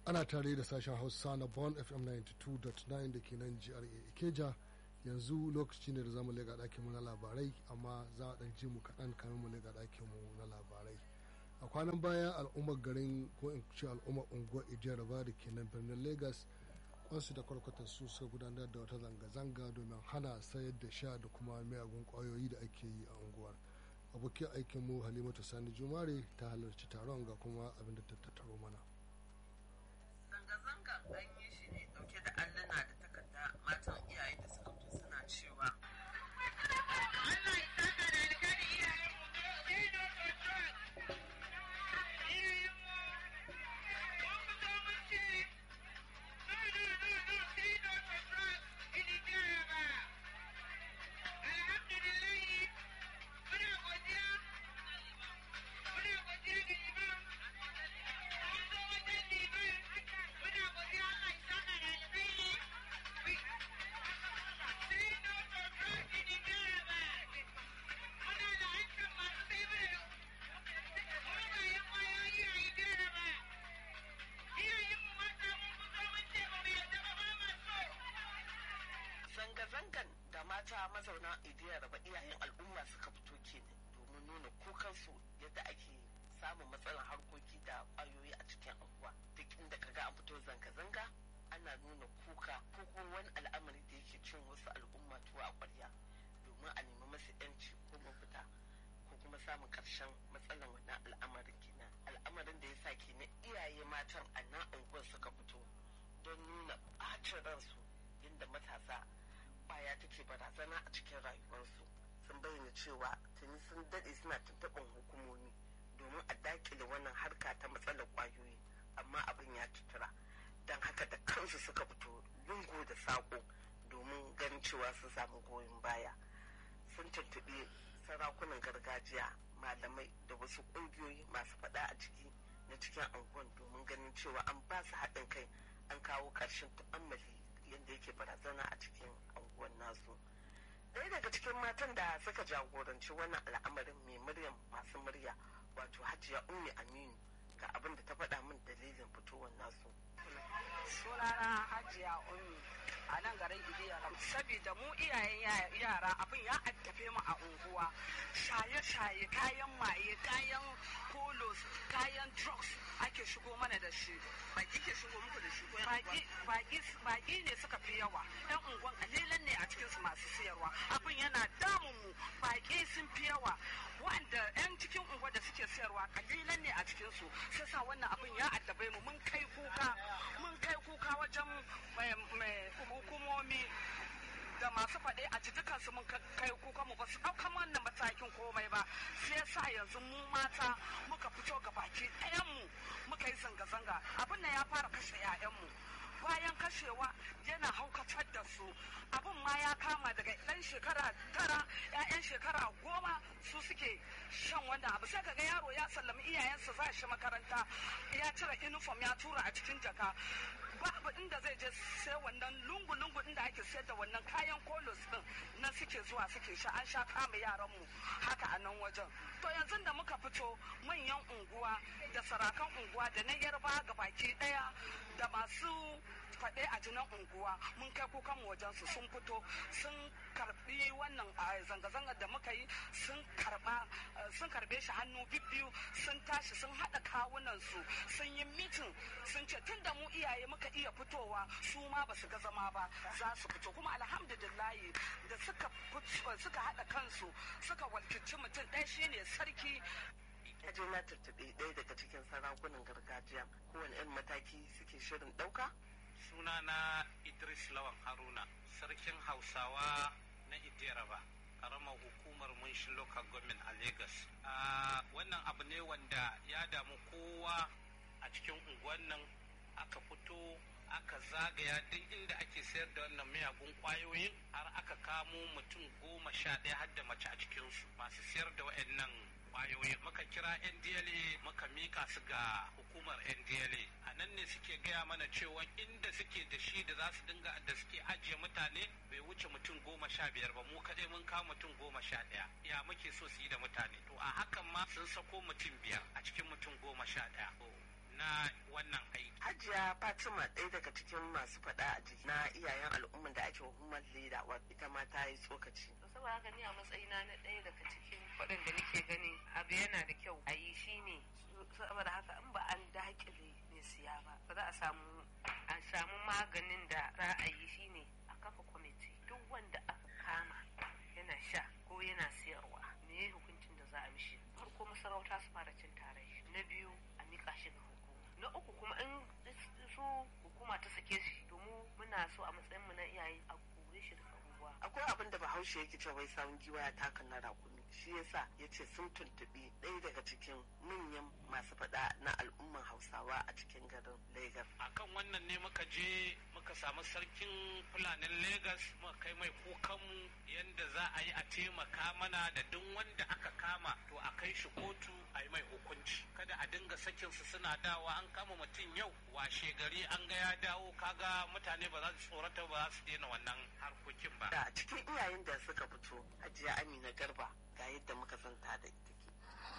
ana tare da sashen hausa na bon fm 92.9 da ke nan gra ikeja yanzu lokaci ne da zamu lega ɗakin mu na labarai amma za a ɗan ji mu kaɗan kamin mu lega ɗakin mu na labarai a kwanan baya al'ummar garin ko in ce al'ummar unguwar ijiyarba da ke nan birnin lagos kwansu da kwarkwatar su suka gudanar da wata zanga-zanga domin hana sayar da sha da kuma miyagun kwayoyi da ake yi a unguwar abokin aikin mu halimatu sani jumare ta halarci taron ga kuma abin da ta tattaro mana zanga-zanga an yi shi ne dauke da alluna da takarda matan iyaye da suka fito suna cewa zanga-zangan da mata mazauna idiyar ba iyayen al'umma suka fito ke domin nuna kukansu yadda ake samun matsalar harkoki da kwayoyi a cikin anguwa duk inda kaga an fito zanga-zanga ana nuna kuka ko kuma wani al'amari da yake cin wasu al'umma tuwa a kwarya domin a nemi masu yanci ko mafita ko kuma samun karshen matsalar wannan al'amarin kenan al'amarin da ya sa kenan iyaye matan a nan unguwar suka fito don nuna ɓacin ransu yadda matasa baya take barazana a cikin rayuwarsu sun bayyana cewa tuni sun daɗe suna tuntuɓin hukumomi domin a dakile wannan harka ta matsalar ƙwayoyi amma abin ya tutura don haka da kansu suka fito lungu da saƙo domin ganin cewa sun samu goyon baya sun tuntuɓi sarakunan gargajiya malamai da wasu ƙungiyoyi masu faɗa a ciki na cikin anguwan domin ganin cewa an ba su haɗin kai an kawo ƙarshen tu'ammali yadda yake barazana a cikin anguwan nasu ɗaya daga cikin matan da suka jagoranci wannan al'amarin mai muryan masu murya wato hajiya ummi aminu ga abin da ta faɗa min dalilin fitowar nasu sunana hajiya ummi a nan garin idiya saboda mu iyayen yara abin ya addafe mu a unguwa shaye-shaye kayan maye kayan polos kayan drugs ake shigo mana da shi baki ke shigo muku da shi ko baki ne suka fi yawa yan unguwan kalilan ne a cikinsu masu siyarwa abin yana damun mu baki sun fi yawa wanda yan cikin unguwa da suke siyarwa kalilan ne a cikinsu sai sa wannan abin ya addabe mu mun kai kuka mun kai kuka wajen hukumomi da masu faɗe a ci dukansu mun kai kuka mu ba su ɗaukan wannan matakin komai ba sai yasa yanzu mu mata muka fito ga baki ɗayanmu muka yi zanga-zanga abin nan ya fara kashe 'ya'yanmu bayan kashewa yana haukatar da su abin ma ya kama daga ɗan shekara tara 'ya'yan shekara goma su suke shan wannan abu sai kaga yaro ya sallami iyayensa za shi makaranta ya cire uniform ya tura a cikin jaka babu inda zai je sai wannan lungu-lungu inda ake sayar da wannan kayan kolos din na suke zuwa suke sha an sha kama yaran mu haka a nan wajen to yanzu da muka fito manyan unguwa da sarakan unguwa da na yarba ga baki daya da masu faɗe a jinan unguwa mun kai kukan wajen su sun fito sun karbi wannan zanga-zangar da muka yi sun karba sun karbe shi hannu bibbiyu sun tashi sun haɗa kawunan su sun yi mitin sun ce tun da mu iyaye muka iya fitowa su ma ba su ga zama ba za su fito kuma alhamdulillahi da suka suka haɗa kansu suka walkici mutum ɗaya shine sarki je na tattaɓe ɗaya daga cikin sarakunan gargajiya kowane 'yan mataki suke shirin ɗauka sunana idris lawan haruna sarkin hausawa na idiraba karamar hukumar munshin local government a lagos wannan abu ne wanda ya damu kowa a cikin unguwan nan aka fito aka zagaya duk inda ake sayar da wannan miyagun kwayoyin har aka kamo mutum goma sha ɗaya har da mace a cikinsu masu sayar da waɗannan kwayoyi muka kira ndla muka mika su ga hukumar ndla a nan ne suke gaya mana cewa inda suke da shi da za su dinga da suke ajiye mutane bai wuce mutum goma sha biyar ba mu kaɗai mun kawo mutum goma sha ɗaya ya muke so su yi da mutane to a hakan ma sun sako mutum biyar a cikin mutum goma sha ɗaya na wannan aiki Hajiya Fatima ɗaya daga cikin masu faɗa a jiki na iyayen al'umman da ake hukumar leda ita ma ta yi tsokaci. saboda haka ni a matsayina na ɗaya daga cikin waɗanda nake ganin abu yana da kyau a yi shi ne saboda haka in ba an dakile mai siya ba ba za a samu a samu maganin da za a yi shi ne a kafa kwamiti duk wanda aka kama yana sha ko yana siyarwa me ya hukuncin da za a mishi farko masarauta su fara cin tare na biyu a miƙa shi ga hukuma na uku kuma in su hukuma ta sake shi domin muna so a matsayin mu na iyaye a kore shi daga unguwa Akwai abin da Bahaushe yake cewa wai sawun giwa ya taka na rakumi. Shi yasa ya ce sun tuntuɓi ɗaya daga cikin manyan masu faɗa na al'umman Hausawa a cikin garin Lagos. akan wannan ne muka je muka samu sarkin fulanin Legas muka kai mai kukanmu yadda za a yi a taimaka mana da duk wanda aka kama to a kai shi kotu a yi mai hukunci kada a dinga sakin su suna dawa an kama mutum yau washe gari an ga ya dawo kaga mutane ba za su tsorata ba za su daina wannan harkokin ba Da cikin iyayen da suka fito Hajiya Amina Garba ga yadda muka zanta da ita ke.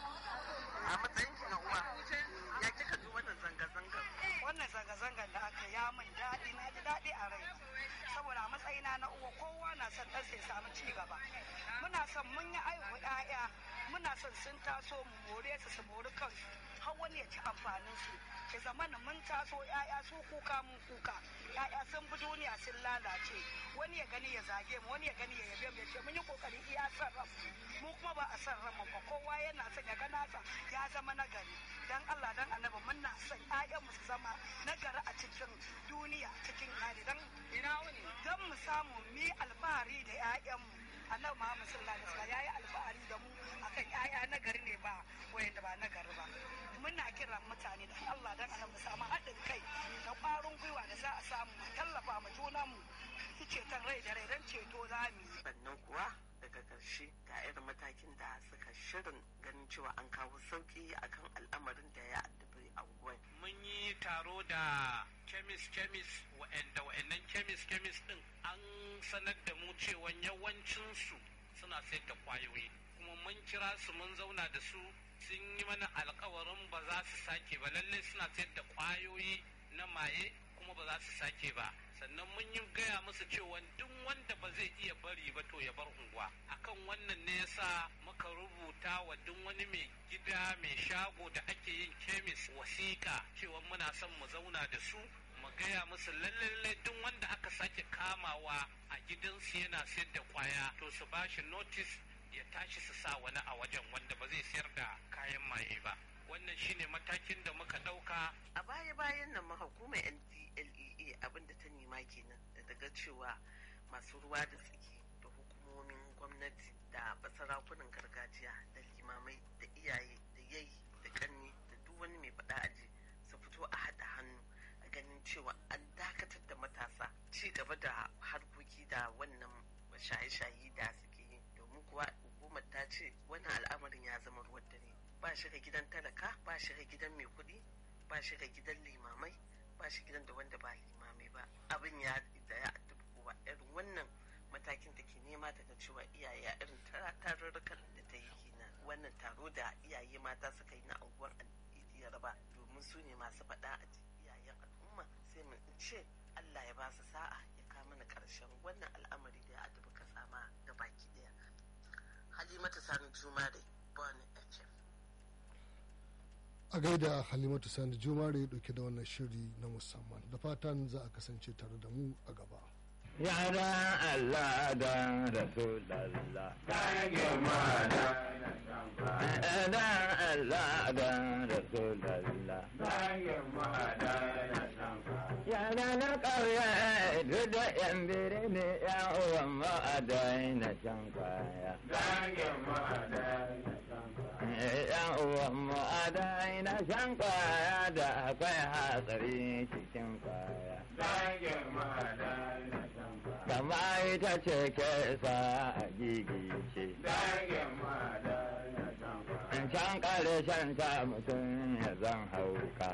A matsayin ki na uwa ya kika ji wannan zanga-zangar. wannan zanga-zangar da aka ya min daɗi na ji daɗi a rai saboda a matsayina na uwa kowa na son ɗan sai samu ci gaba muna son mun yi aihu ƴaƴa muna son sun taso mu more su su mori kansu har wani ya ci amfanin su ke zamana mun taso ƴaƴa su kuka mun kuka ƴaƴa sun bi duniya sun lalace wani ya gani ya zage mu wani ya gani ya yabe mu ya ce mun yi kokari iya son ranmu mu kuma ba a son ranmu ba kowa yana son ya ga nasa ya zama nagari dan Allah dan annabi muna son ƴaƴan mu su zama nagari a cikin duniya cikin hali dan ina wani dan mu samu mi alfahari da ƴaƴan mu annabi Muhammad sallallahu alaihi wasallam yayi alfahari da mu akan ƴaƴa nagari ne ba wayanda ba nagari ba muna kiran mutane da Allah dan annabi mu samu haɗin kai da ƙwarin gwiwa da za a samu mu tallafa ma junanmu su ceton rai da rai dan ceto za mu yi Sannan kuwa daga ƙarshe ga irin matakin da suka shirin ganin cewa an kawo sauƙi akan al'amarin da ya addabi anguwan. mun yi taro da kemis kemis wa'anda wa'annan kemis kemis din an sanar da mu cewa yawancinsu suna sayar da kwayoyi kuma mun kira su mun zauna da su sun yi mana alkawarin ba za su sake ba lallai suna sayar da kwayoyi na maye kuma ba za su sake ba sannan mun yi gaya musu cewa duk wanda ba zai iya bari ba to ya bar unguwa akan wannan ne yasa muka rubuta wa duk wani mai gida mai shago da ake yin kemis wasiƙa cewa muna son mu zauna da su mu gaya musu lallai duk wanda aka sake kamawa a gidansu yana sayar da kwaya to su bashi notice ya tashi su sa wani a wajen wanda ba zai sayar da kayan maye ba wannan shine matakin da muka ɗauka A baya-bayan nan ma hukumar NDLEA abinda ta nema kenan da daga cewa masu ruwa da tsaki da hukumomin gwamnati da basarakunan gargajiya da limamai da iyaye da yayi da kanni da duk wani mai faɗa aji su fito a haɗa hannu a ganin cewa an dakatar da matasa ci gaba da harkoki da wannan shaye-shaye da suke yi domin kuwa hukumar ta ce wannan al'amarin ya zama ruwan dare ba shiga gidan talaka ba shiga gidan mai kuɗi ba shiga gidan limamai ba shi gidan da wanda ba limamai ba abin ya da ya addabi kowa irin wannan matakin da ke nema daga cewa iyaye a irin tarurrukan da ta yi kenan wannan taro da iyaye mata suka yi na unguwar idi raba domin su ne masu faɗa a iyayen al'umma sai mu ce Allah ya ba su sa'a ya kawo mana ƙarshen wannan al'amari da ya addabi kasa ma ga baki ɗaya halimatu sani jumare bani fm a gaida halimatu sani jumare dauke da wannan shiri na musamman da fatan za a kasance tare da mu a gaba Yara Allah da Rasulallah. Da Allah da Rasulallah. Yara na ƙauye duk da ‘yan birni ‘yan uwan ma'adai na can kaya. ‘Yan uwan ma'adai na can kaya da akwai hatsari cikin kaya. Kama ita ce ke sa a gigice. In can ƙarshen ta mutum ya zan hauka.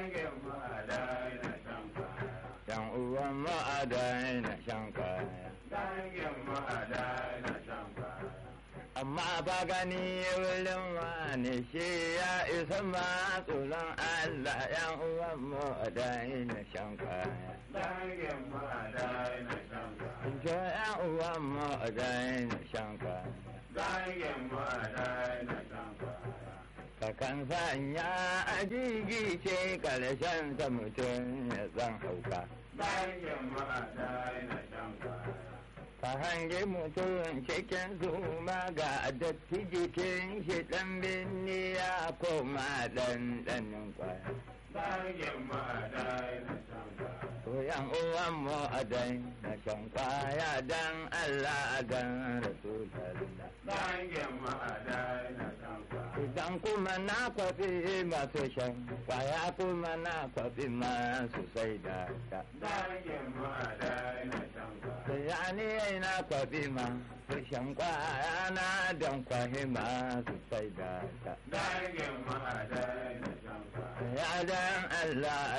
Yan uwan ma'adai na shan kaya. amma ba gani wurin wani shi ya isa ma tsoron Allah yan uwan mu a daina shan kwaya. Dangin mu a daina shan kwaya. Jo yan uwan mu a daina shan kwaya. Dangin mu a daina shan kwaya. Kakan sanya a ce karshen ta mutum ya zan hauka. Dangin mu a daina shan kwaya. Ka hangi mutum cikin zuma ga datti jikin shi ɗan binni ya koma ɗan ɗanin kwaya. Dangin mu a daina shan kwaya. To yan uwan mu a daina shan kwaya dan Allah dan Rasulallah. Dangin mu a daina shan kwaya. Idan kuma na kwafi masu shan kwaya kuma na kwafi masu sai da ta. Dangin mu a daina shan kwaya. Yani na kwafi masu shan kwaya na dan kwafi masu sai da ta. Dangin mu a daina shan kwaya. Ya dan Allah